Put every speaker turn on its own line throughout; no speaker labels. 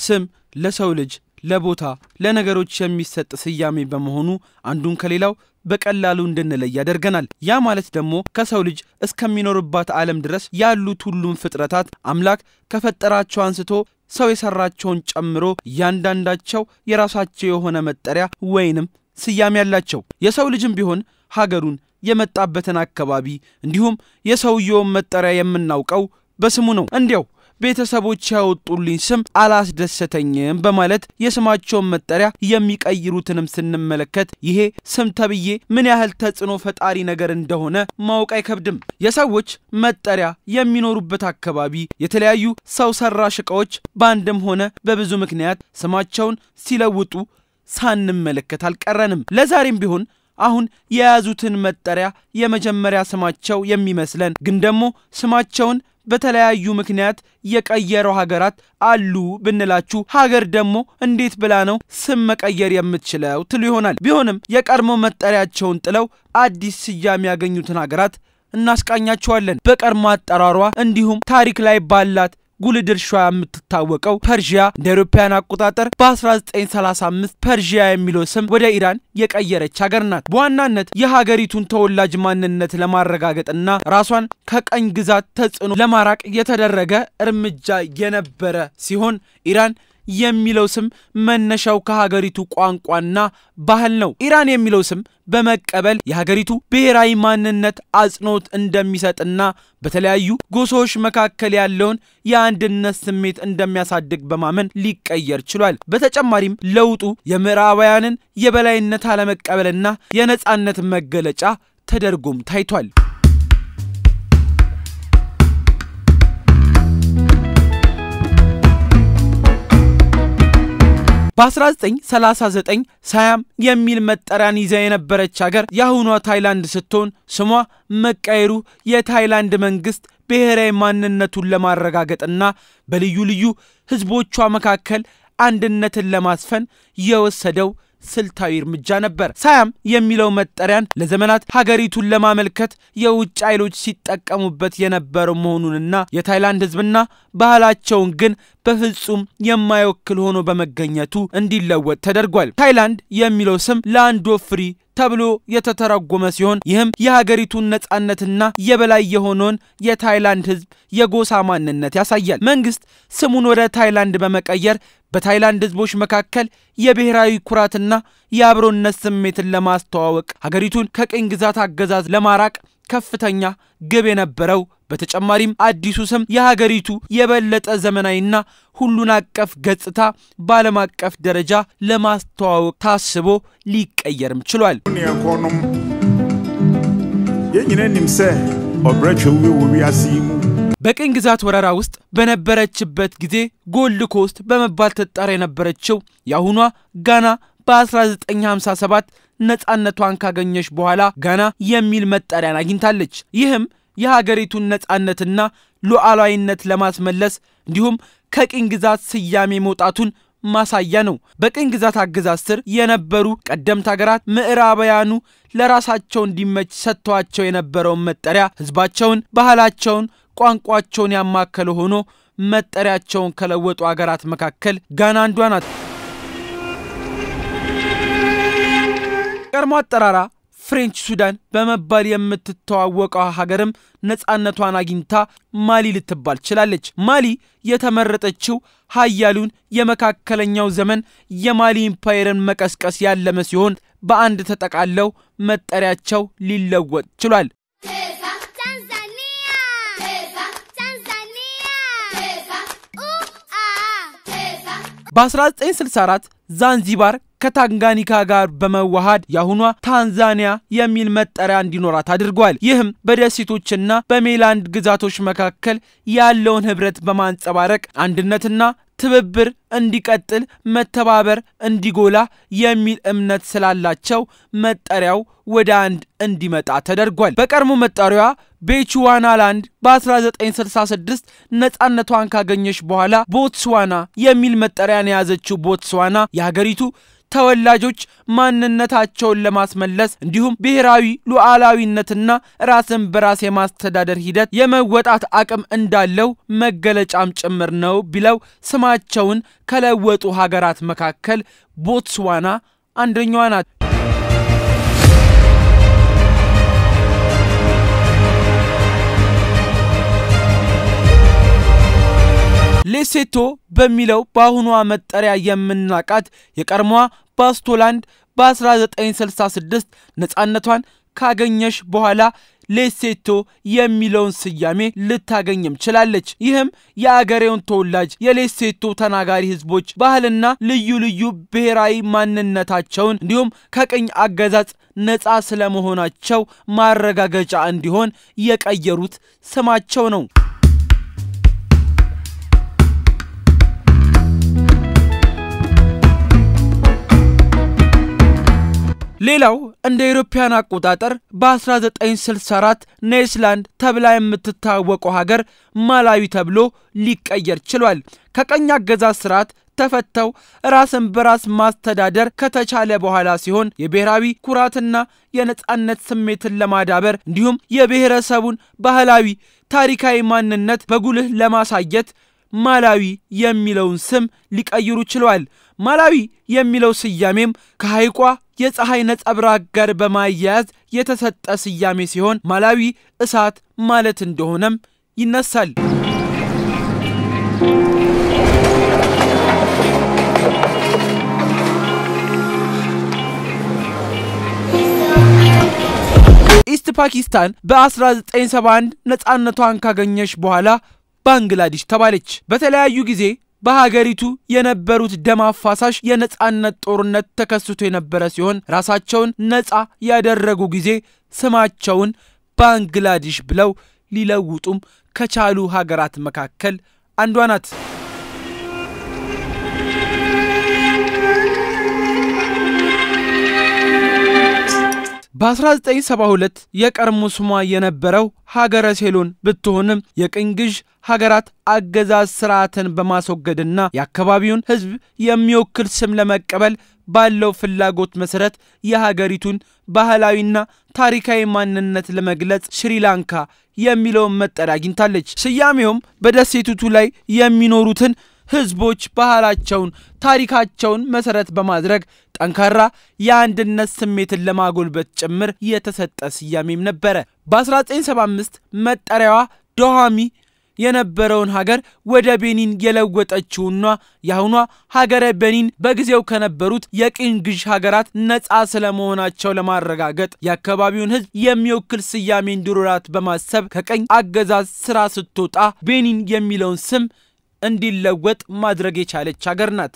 ስም ለሰው ልጅ ለቦታ ለነገሮች የሚሰጥ ስያሜ በመሆኑ አንዱን ከሌላው በቀላሉ እንድንለይ ያደርገናል። ያ ማለት ደግሞ ከሰው ልጅ እስከሚኖርባት ዓለም ድረስ ያሉት ሁሉም ፍጥረታት አምላክ ከፈጠራቸው አንስቶ ሰው የሰራቸውን ጨምሮ እያንዳንዳቸው የራሳቸው የሆነ መጠሪያ ወይንም ስያሜ ያላቸው። የሰው ልጅም ቢሆን ሀገሩን፣ የመጣበትን አካባቢ እንዲሁም የሰውየውን መጠሪያ የምናውቀው በስሙ ነው። እንዲያው ቤተሰቦች ያወጡልኝ ስም አላስደሰተኝም በማለት የስማቸውን መጠሪያ የሚቀይሩትንም ስንመለከት ይሄ ስም ተብዬ ምን ያህል ተጽዕኖ ፈጣሪ ነገር እንደሆነ ማወቅ አይከብድም። የሰዎች መጠሪያ የሚኖሩበት አካባቢ የተለያዩ ሰው ሰራሽ ዕቃዎች በአንድም ሆነ በብዙ ምክንያት ስማቸውን ሲለውጡ ሳንመለከት አልቀረንም። ለዛሬም ቢሆን አሁን የያዙትን መጠሪያ የመጀመሪያ ስማቸው የሚመስለን ግን ደግሞ ስማቸውን በተለያዩ ምክንያት የቀየረው ሀገራት አሉ ብንላችሁ ሀገር ደግሞ እንዴት ብላ ነው ስም መቀየር የምትችለው ትሉ ይሆናል። ቢሆንም የቀድሞ መጠሪያቸውን ጥለው አዲስ ስያሜ ያገኙትን ሀገራት እናስቃኛቸዋለን። በቀድሞ አጠራሯ እንዲሁም ታሪክ ላይ ባላት ጉልህ ድርሻ የምትታወቀው ፐርዥያ እንደ አውሮፓውያን አቆጣጠር በ1935 ፐርዥያ የሚለው ስም ወደ ኢራን የቀየረች ሀገር ናት። በዋናነት የሀገሪቱን ተወላጅ ማንነት ለማረጋገጥና ራሷን ከቀኝ ግዛት ተጽዕኖ ለማራቅ የተደረገ እርምጃ የነበረ ሲሆን ኢራን የሚለው ስም መነሻው ከሀገሪቱ ቋንቋና ባህል ነው። ኢራን የሚለው ስም በመቀበል የሀገሪቱ ብሔራዊ ማንነት አጽንኦት እንደሚሰጥና በተለያዩ ጎሳዎች መካከል ያለውን የአንድነት ስሜት እንደሚያሳድግ በማመን ሊቀየር ችሏል። በተጨማሪም ለውጡ የምዕራባውያንን የበላይነት አለመቀበልና የነጻነት መገለጫ ተደርጎም ታይቷል። በ1939 ሳያም የሚል መጠሪያን ይዛ የነበረች ሀገር የአሁኗ ታይላንድ ስትሆን ስሟ መቀየሩ የታይላንድ መንግስት ብሔራዊ ማንነቱን ለማረጋገጥና በልዩ ልዩ ህዝቦቿ መካከል አንድነትን ለማስፈን የወሰደው ስልታዊ እርምጃ ነበር። ሳያም የሚለው መጠሪያን ለዘመናት ሀገሪቱን ለማመልከት የውጭ ኃይሎች ሲጠቀሙበት የነበረው መሆኑንና የታይላንድ ህዝብና ባህላቸውን ግን በፍጹም የማይወክል ሆኖ በመገኘቱ እንዲለወጥ ተደርጓል። ታይላንድ የሚለው ስም ላንድ ኦፍ ፍሪ ተብሎ የተተረጎመ ሲሆን ይህም የሀገሪቱን ነጻነትና የበላይ የሆነውን የታይላንድ ህዝብ የጎሳ ማንነት ያሳያል። መንግስት ስሙን ወደ ታይላንድ በመቀየር በታይላንድ ህዝቦች መካከል የብሔራዊ ኩራትና የአብሮነት ስሜትን ለማስተዋወቅ ሀገሪቱን ከቅኝ ግዛት አገዛዝ ለማራቅ ከፍተኛ ግብ የነበረው በተጨማሪም አዲሱ ስም የሀገሪቱ የበለጠ ዘመናዊና ሁሉን አቀፍ ገጽታ በዓለም አቀፍ ደረጃ ለማስተዋወቅ ታስቦ ሊቀየርም ችሏል።
nuanom yɛn nyina nim sɛ ɔbrɛtwe wie wɔ wiase yi mu
በቅኝ ግዛት ወረራ ውስጥ በነበረችበት ጊዜ ጎልድ ኮስት በመባል ትጠራ የነበረችው የአሁኗ ጋና በ1957 ነፃነቷን ካገኘች በኋላ ጋና የሚል መጠሪያን አግኝታለች። ይህም የሀገሪቱን ነፃነትና ሉዓላዊነት ለማስመለስ እንዲሁም ከቅኝ ግዛት ስያሜ መውጣቱን ማሳያ ነው። በቅኝ ግዛት አገዛዝ ስር የነበሩ ቀደምት ሀገራት ምዕራባውያኑ ለራሳቸው እንዲመች ሰጥተዋቸው የነበረውን መጠሪያ ህዝባቸውን፣ ባህላቸውን፣ ቋንቋቸውን ያማከለ ሆኖ መጠሪያቸውን ከለወጡ ሀገራት መካከል ጋና አንዷ ናት። ቀድሞ አጠራራ ፍሬንች ሱዳን በመባል የምትተዋወቀው ሀገርም ነፃነቷን አግኝታ ማሊ ልትባል ችላለች። ማሊ የተመረጠችው ሀያሉን የመካከለኛው ዘመን የማሊ ኢምፓየርን መቀስቀስ ያለመ ሲሆን በአንድ ተጠቃለው መጠሪያቸው ሊለወጥ ችሏል።
Pesa Tanzania. Pesa Tanzania. Pesa uh ah. Pesa
በ1964 ዛንዚባር ከታንጋኒካ ጋር በመዋሃድ የአሁኗ ታንዛኒያ የሚል መጠሪያ እንዲኖራት አድርጓል። ይህም በደሴቶችና በሜላንድ ግዛቶች መካከል ያለውን ህብረት በማንጸባረቅ አንድነትና ትብብር እንዲቀጥል መተባበር እንዲጎላ የሚል እምነት ስላላቸው መጠሪያው ወደ አንድ እንዲመጣ ተደርጓል። በቀድሞ መጠሪያዋ ቤቹዋናላንድ በ1966 ነፃነቷን ካገኘች በኋላ ቦትስዋና የሚል መጠሪያን የያዘችው ቦትስዋና የሀገሪቱ ተወላጆች ማንነታቸውን ለማስመለስ እንዲሁም ብሔራዊ ሉዓላዊነትና ራስን በራስ የማስተዳደር ሂደት የመወጣት አቅም እንዳለው መገለጫም ጭምር ነው ቢለው ስማቸውን ከለወጡ ሀገራት መካከል ቦትስዋና አንደኛዋ ናት። ሌሴቶ በሚለው በአሁኗ መጠሪያ የምናቃት የቀድሞዋ ባስቶላንድ በ1966 ነፃነቷን ካገኘሽ በኋላ ሌሴቶ የሚለውን ስያሜ ልታገኝም ችላለች። ይህም የአገሬውን ተወላጅ የሌሴቶ ተናጋሪ ሕዝቦች ባህልና ልዩ ልዩ ብሔራዊ ማንነታቸውን እንዲሁም ከቅኝ አገዛዝ ነፃ ስለመሆናቸው ማረጋገጫ እንዲሆን የቀየሩት ስማቸው ነው። ሌላው እንደ አውሮፓውያን አቆጣጠር በ1964 ኔስላንድ ተብላ የምትታወቀው ሀገር ማላዊ ተብሎ ሊቀየር ችሏል። ከቀኝ አገዛዝ ስርዓት ተፈተው ራስን በራስ ማስተዳደር ከተቻለ በኋላ ሲሆን የብሔራዊ ኩራትና የነጻነት ስሜትን ለማዳበር እንዲሁም የብሔረሰቡን ባህላዊ ታሪካዊ ማንነት በጉልህ ለማሳየት ማላዊ የሚለውን ስም ሊቀይሩ ችለዋል። ማላዊ የሚለው ስያሜም ከሐይቋ የፀሐይ ነጸብራቅ ጋር በማያያዝ የተሰጠ ስያሜ ሲሆን ማላዊ እሳት ማለት እንደሆነም ይነሳል። ኢስት ፓኪስታን በ1971 ነፃነቷን ካገኘች በኋላ ባንግላዴሽ ተባለች። በተለያዩ ጊዜ በሀገሪቱ የነበሩት ደም አፋሳሽ የነጻነት ጦርነት ተከስቶ የነበረ ሲሆን ራሳቸውን ነጻ ያደረጉ ጊዜ ስማቸውን ባንግላዴሽ ብለው ሊለውጡም ከቻሉ ሀገራት መካከል አንዷ ናት። በ1972 የቀድሞ ስሟ የነበረው ሀገረ ሴሎን ብትሆንም የቅኝ ግዥ ሀገራት አገዛዝ ስርዓትን በማስወገድና የአካባቢውን ሕዝብ የሚወክል ስም ለመቀበል ባለው ፍላጎት መሰረት የሀገሪቱን ባህላዊና ታሪካዊ ማንነት ለመግለጽ ሽሪላንካ የሚለውን መጠሪያ አግኝታለች። ስያሜውም በደሴቲቱ ላይ የሚኖሩትን ህዝቦች ባህላቸውን፣ ታሪካቸውን መሰረት በማድረግ ጠንካራ የአንድነት ስሜትን ለማጎልበት ጭምር የተሰጠ ስያሜም ነበረ። በ1975 መጠሪያዋ ዶሃሚ የነበረውን ሀገር ወደ ቤኒን የለወጠችውና የአሁኗ ሀገረ ቤኒን በጊዜው ከነበሩት የቅኝ ግዥ ሀገራት ነፃ ስለመሆናቸው ለማረጋገጥ የአካባቢውን ህዝብ የሚወክል ስያሜ እንዲኖራት በማሰብ ከቀኝ አገዛዝ ስራ ስትወጣ ቤኒን የሚለውን ስም እንዲለወጥ ማድረግ የቻለች ሀገር ናት።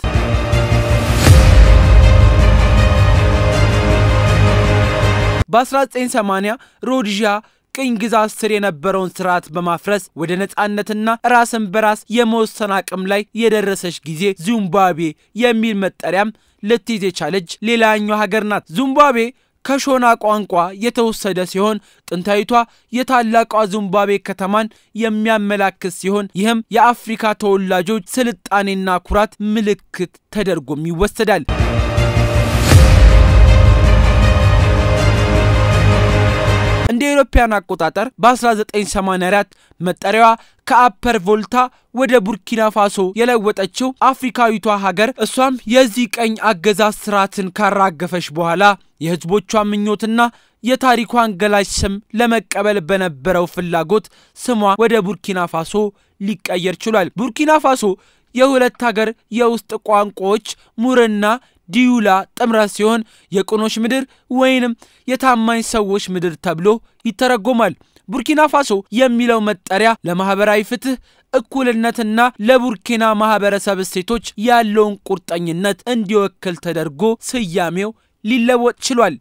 በ1980 ሮድዣ ቅኝ ግዛት ስር የነበረውን ስርዓት በማፍረስ ወደ ነፃነትና ራስን በራስ የመወሰን አቅም ላይ የደረሰች ጊዜ ዚምባብዌ የሚል መጠሪያም ልትይዝ የቻለች ሌላኛው ሀገር ናት። ዚምባብዌ ከሾና ቋንቋ የተወሰደ ሲሆን ጥንታዊቷ የታላቋ ዚምባብዌ ከተማን የሚያመላክት ሲሆን ይህም የአፍሪካ ተወላጆች ስልጣኔና ኩራት ምልክት ተደርጎም ይወሰዳል። እንደ አውሮፓውያን አቆጣጠር በ1984 መጠሪያዋ ከአፐር ቮልታ ወደ ቡርኪና ፋሶ የለወጠችው አፍሪካዊቷ ሀገር እሷም የዚህ ቀኝ አገዛዝ ስርዓትን ካራገፈች በኋላ የህዝቦቿ ምኞትና የታሪኳን ገላጭ ስም ለመቀበል በነበረው ፍላጎት ስሟ ወደ ቡርኪና ፋሶ ሊቀየር ችሏል። ቡርኪና ፋሶ የሁለት ሀገር የውስጥ ቋንቋዎች ሙርና ዲዩላ ጥምረት ሲሆን የቅኖች ምድር ወይንም የታማኝ ሰዎች ምድር ተብሎ ይተረጎማል። ቡርኪና ፋሶ የሚለው መጠሪያ ለማህበራዊ ፍትህ፣ እኩልነትና ለቡርኪና ማህበረሰብ እሴቶች ያለውን ቁርጠኝነት እንዲወክል ተደርጎ ስያሜው ሊለወጥ ችሏል።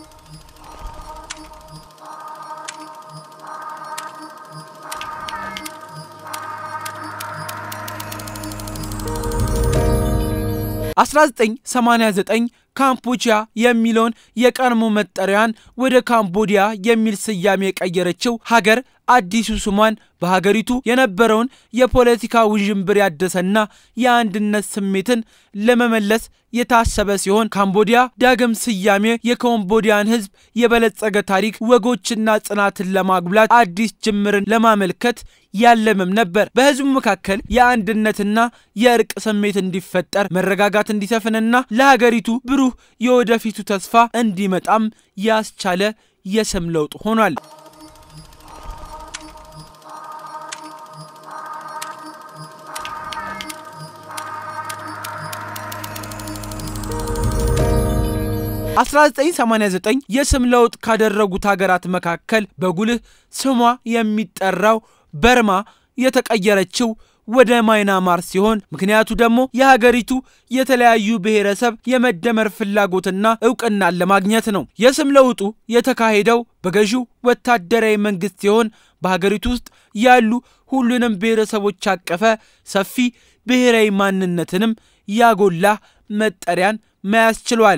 አስራ ዘጠኝ ሰማንያ ዘጠኝ ካምቦዲያ የሚለውን የቀድሞ መጠሪያን ወደ ካምቦዲያ የሚል ስያሜ የቀየረችው ሀገር አዲሱ ስሟን በሀገሪቱ የነበረውን የፖለቲካ ውዥንብር ያደሰና የአንድነት ስሜትን ለመመለስ የታሰበ ሲሆን ካምቦዲያ ዳግም ስያሜ የካምቦዲያን ሕዝብ የበለጸገ ታሪክ ወጎችና ጽናትን ለማጉላት አዲስ ጅምርን ለማመልከት ያለምም ነበር። በህዝቡ መካከል የአንድነትና የእርቅ ስሜት እንዲፈጠር መረጋጋት እንዲሰፍንና ለሀገሪቱ ብሩህ የወደፊቱ ተስፋ እንዲመጣም ያስቻለ የስም ለውጥ ሆኗል። አስራ 1989 የስም ለውጥ ካደረጉት ሀገራት መካከል በጉልህ ስሟ የሚጠራው በርማ የተቀየረችው ወደ ማይናማር ሲሆን ምክንያቱ ደግሞ የሀገሪቱ የተለያዩ ብሔረሰብ የመደመር ፍላጎትና እውቅናን ለማግኘት ነው። የስም ለውጡ የተካሄደው በገዢው ወታደራዊ መንግስት ሲሆን በሀገሪቱ ውስጥ ያሉ ሁሉንም ብሔረሰቦች ያቀፈ ሰፊ ብሔራዊ ማንነትንም ያጎላ መጠሪያን መያዝ ችሏል።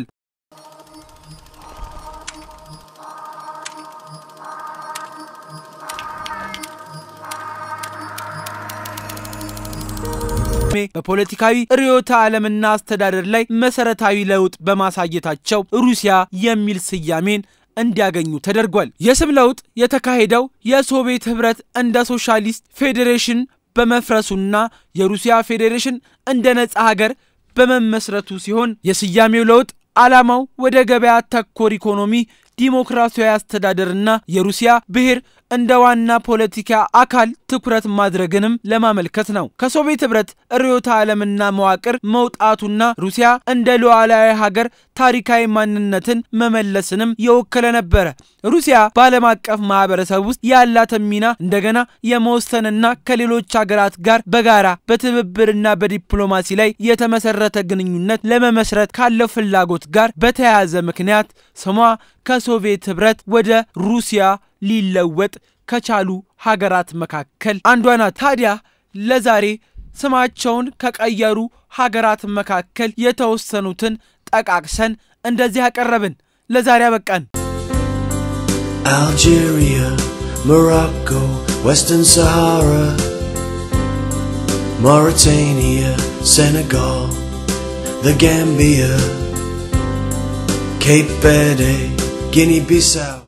በፖለቲካዊ ርዕዮተ ዓለምና አስተዳደር ላይ መሰረታዊ ለውጥ በማሳየታቸው ሩሲያ የሚል ስያሜን እንዲያገኙ ተደርጓል። የስም ለውጥ የተካሄደው የሶቪየት ህብረት እንደ ሶሻሊስት ፌዴሬሽን በመፍረሱና የሩሲያ ፌዴሬሽን እንደ ነጻ ሀገር በመመስረቱ ሲሆን የስያሜው ለውጥ ዓላማው ወደ ገበያ ተኮር ኢኮኖሚ ዲሞክራሲያዊ አስተዳደርና የሩሲያ ብሔር እንደ ዋና ፖለቲካ አካል ትኩረት ማድረግንም ለማመልከት ነው። ከሶቪየት ህብረት ርዕዮተ ዓለምና መዋቅር መውጣቱና ሩሲያ እንደ ሉዓላዊ ሀገር ታሪካዊ ማንነትን መመለስንም የወከለ ነበረ። ሩሲያ በዓለም አቀፍ ማህበረሰብ ውስጥ ያላትን ሚና እንደገና የመወሰንና ከሌሎች ሀገራት ጋር በጋራ በትብብርና በዲፕሎማሲ ላይ የተመሰረተ ግንኙነት ለመመስረት ካለው ፍላጎት ጋር በተያያዘ ምክንያት ስሟ ከሶቪየት ህብረት ወደ ሩሲያ ሊለወጥ ከቻሉ ሀገራት መካከል አንዷ ናት። ታዲያ ለዛሬ ስማቸውን ከቀየሩ ሀገራት መካከል የተወሰኑትን ጠቃቅሰን እንደዚህ አቀረብን። ለዛሬ አበቃን።
Algeria, Morocco, Western Sahara, Mauritania, Senegal, the Gambia, Cape Verde, Guinea Bissau.